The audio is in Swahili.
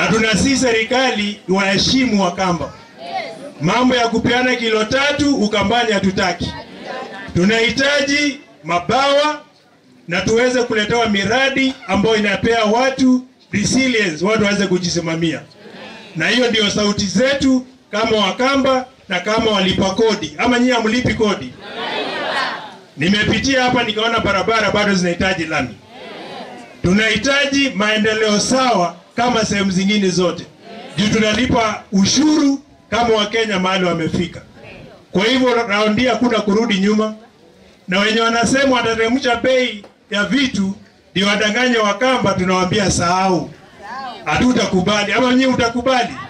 na tunasii serikali waheshimu Wakamba. Mambo ya kupeana kilo tatu Ukambani hatutaki. Tunahitaji mabawa na tuweze kuletewa miradi ambayo inapea watu resilience, watu waweze kujisimamia, na hiyo ndio sauti zetu kama Wakamba na kama walipa kodi. Ama nyinyi hamlipi kodi? Nimepitia hapa nikaona barabara bado zinahitaji lami. Tunahitaji maendeleo sawa kama sehemu zingine zote, juu tunalipa ushuru kama Wakenya mahali wamefika. Kwa hivyo raundi hakuna kurudi nyuma, na wenye wanasema watateremsha bei ya vitu ndio wadanganye Wakamba, tunawaambia sahau, hatutakubali. Ama nyinyi utakubali?